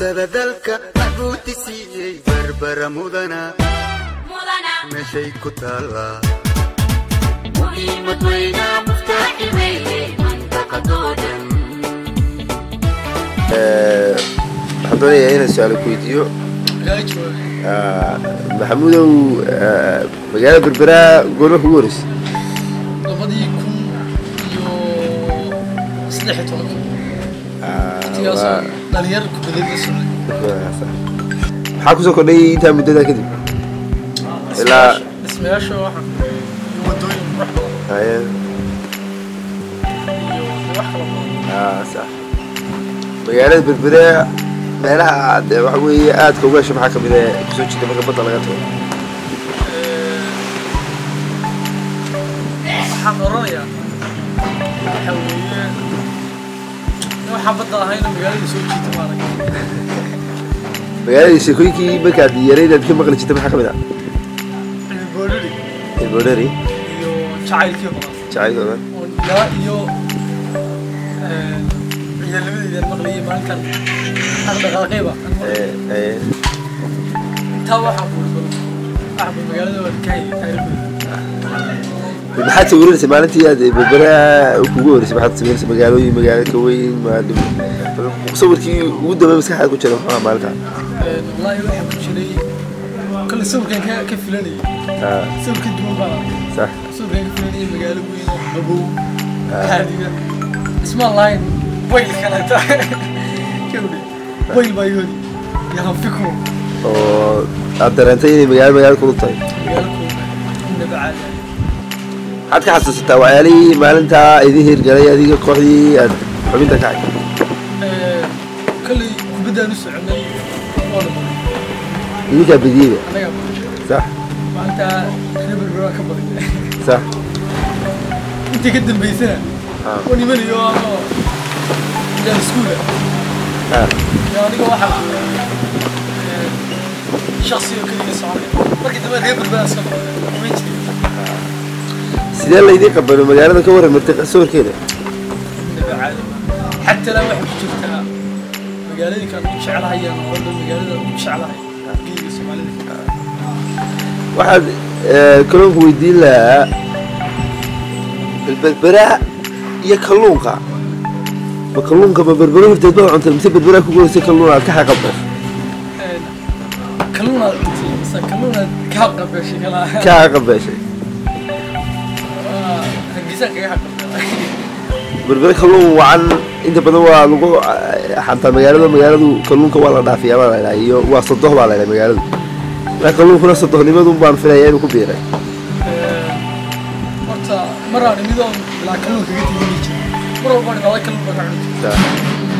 mansada dalka maxbuuti siiyey barbara mudana meeshay ku taallaa muhiimad weyna muftaaxi weeye mantaqadoodan waxaan doonayaa inaan su-aalo ku weydiiyo Ah, maxamuudow ah, magaalada berberaa goorma kugu horeysay labadii kun iyo saddex iyo tobanka Ah, waqtigaasoo waa- dhalinyar kubadada socday maxaa kusoo kordhay intaa muddadaa kadib ilaa dhismayaasha waxaa iyo wadooyin qurux badan Haye. iyo wax kala badan Ah, sax magaalada berbere meelaha aad eh, waxa weeye aadka uga hesho maxaa kamid ah kusoo jirta marka badda laga tago waxaan oranayaa waxa weeye waxaan badda ahayna magaalada soo jiita maarag magaalada sheekooyinkii markaad yarayd aad ka maqli jirta maxaa kamid ah cilmi boodhari ilbodhari iyo jacaylkii badan jacaylkooda oo ilaa iyo ciidanimadeydaan maqlayay maalintan dhaqdhaqaaqayba aan maqlayay. Eh, eh, intaa waxaa kuulbal waxba magaalada waa ka hayay taariikhdeeda maxaad sawiranaysay maalintii aad berbera kugu horeysay maxaad sawiranaysay magaalooyin magaalo ka weyn maa- sawirkii ugu dambe maskaxaad ku jira muxuu ahaa maalinta wallaahi waxaa ku jiray kale sawirkan ka ka filanayay Ah, sawir ka duwan baan arkay sax sawirkan ka filanayay magaalo weyn oo qabow haadiga ismaan lahayn wayl kaleeta kawdhe wayl baa yoodi yahan fikro oo aad dareentay inay magaalo magaalo kulug tahay magaalo kooba inaba caadi maxaad ka xasuusataa waxyaalihii maalintaa idin hirgalay adiga kooxdii aad xubinta ka hay kalley kubaddaan u soconay oo dhan idinkaa bediyeyba annagaa badan sax maalintaa reber baa ka badan sax intii ka dambaysana Ah. oo nimanayo anoo ilaan iskuula Ah, iyo aniga waxaa shaksi oo keliya soconay markii dambe reber baa iska noqday ma jirin sidee laydin qabano magaalada ka waran martay sawirkeeda inaba caadi xataa laa waxay ku jirtaa magaalooyinkaan ugu jeclahayaan oo dhan magaalada ugu jeclahay geeyiga soomaalida waxaad eh, kalluunka weydiin lahaa berbera iyo kalluunka ma kalluunka ma berbera horteed baa cuntay mise berbera kugu horeysay kalluun aad ka xaqabto kalluunaad dhintay mise kalluunaad ka qabeshay kalaa ka xaqabeeshay hargeysa kaga xaqabtay berbera kalluun wacan inta badan waa lagu eh, xantaa magaalada magaaladu kalluunka waa la dhaafiyaa baa la dhahaa iyo waa sodoh baa la dhahay magaaladu marka kalluunkuna sodohnimadun baan filayaa inuu ku biiray horta maraan imidoon ilaa kalluun kaga tegi jiray mar walbaan ilaa kalluun baan ka cuni jiray Sax.